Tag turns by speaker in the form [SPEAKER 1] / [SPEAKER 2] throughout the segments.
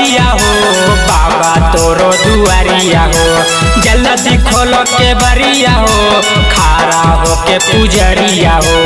[SPEAKER 1] बरिया हो बाबा तोरो दुआरिया हो जल्दी खोल के बरिया हो खारा हो के पुजरिया हो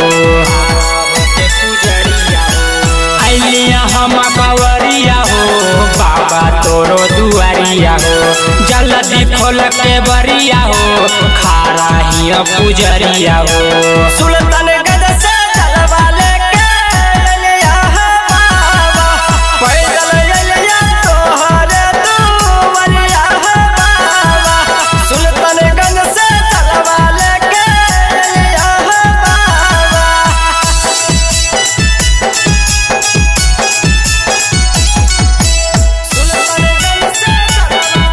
[SPEAKER 1] अलिया हम बवरिया हो बाबा तोरो दुआरिया हो जल्दी खोल के बरिया हो खारा ही पुजरिया हो
[SPEAKER 2] सुल्तानगंज से जलवा लेके अलिया बाबा पैदल अलिया तोहरे दुआरिया बाबा सुल्तानगंज से जलवा लेके अलिया बाबा सुल्तानगंज से जलवा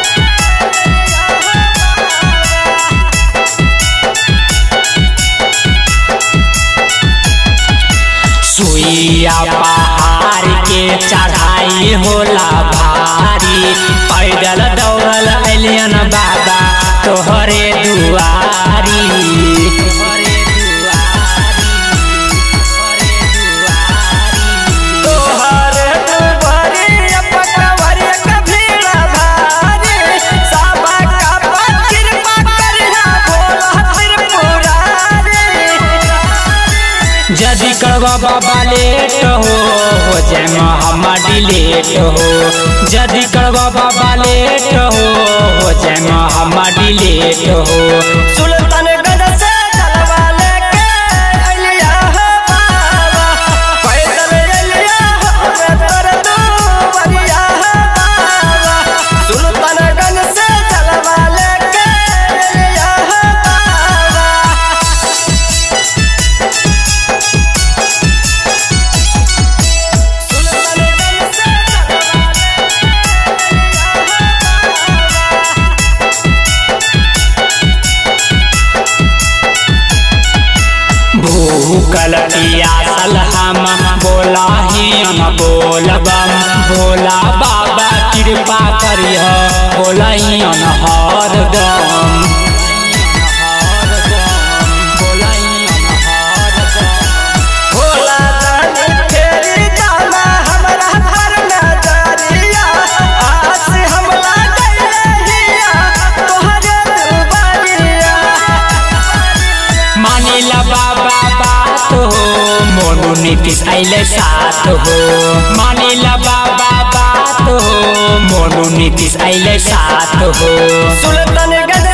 [SPEAKER 1] सुइया पहाड़ के चढ़ाई होला भारी पैदल दौड़ल अलियन बाबा तोहरे दुआरी
[SPEAKER 2] तोहरे दुआरिया पकवरिया कभीड़ा भारी साबा का पर कृपा करिहा भोला त्रिपुरारी
[SPEAKER 1] जदि करवा बाबा लेट हो हो जय मोहम्मद लेट हो जदि करवा बाबा लेट हो हो जय मोहम्मद लेट हो
[SPEAKER 2] सुल्तानगंज से जलवा लेके अलिया बाबा पैदल अलिया हमे तोर दुआरिया बाबा सुल्तानगंज से जलवा लेके अलिया बाबा सुल्तानगंज से जलवा
[SPEAKER 1] भूकल पियासल हम बोला ही हम बोलबम भोला बाबा कृपा करिह बोला ही हर दम
[SPEAKER 2] भोला दानी फेरी दाना हमरा पर नजरिया आस हमला गइलिया तोहरे दुबारिया
[SPEAKER 1] मानिला बाबा बात हो मोनू नीतीश अइले साथ हो मानिला बाबा बात हो मोनू नीतीश अइले साथ हो
[SPEAKER 2] सुल्तानगंज